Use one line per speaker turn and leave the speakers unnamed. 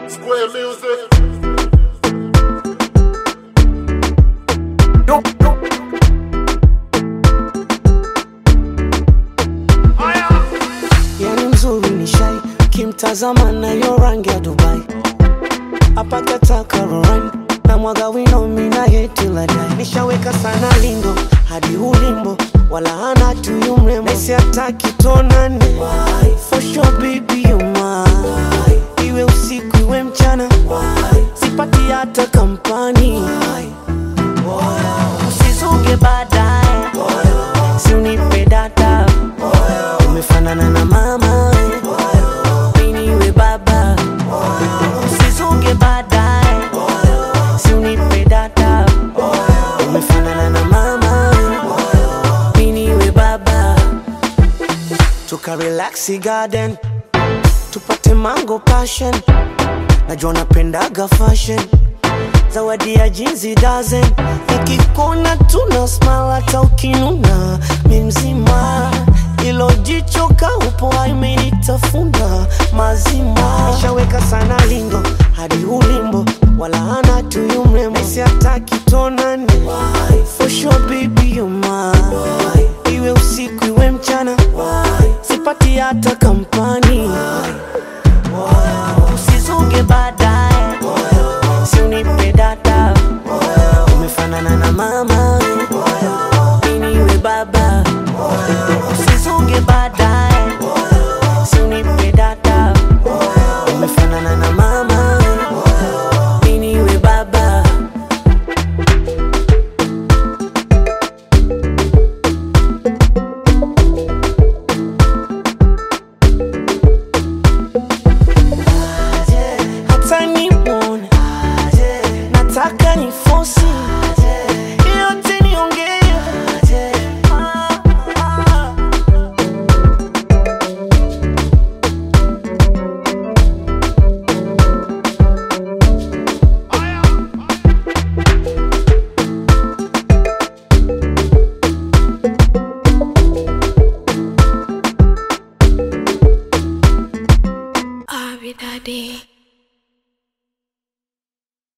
Square music.
yani mzuri ni shai kimtazama nayo rangi ya dubai apakataka roran na mwaga wino mina yetiladai nishaweka sana lindo hadi ulimbo wala hana tuyu mrembo nesi ataki tonane for sure baby you mine iwe usiku iwe mchana sipati hata kampani usizuge baadaye si unipe data umefanana na mama miniwe baba usizuge baadaye si unipe data umefanana na mama miniwe baba tukarelaxi garden tupate mango passion najua napendaga fashion zawadi ya jinsi dozen nikikona tuna smile hata ukinuna mi mzima ilo jicho kaupo imenitafuna mazima nishaweka sana lindo hadi ulimbo wala hana tuyu mrembo esi hataki tonane for sure baby you mine iwe usiku iwe mchana sipati hata kampani usizuge baadaye si unipe data umefanana na mama miniwe baba usizuge baadaye si unipe data umefanana na mama miniwe baba hata nimwone nataka ni fosi yote niongee Ah, ah.
Abby Daddy.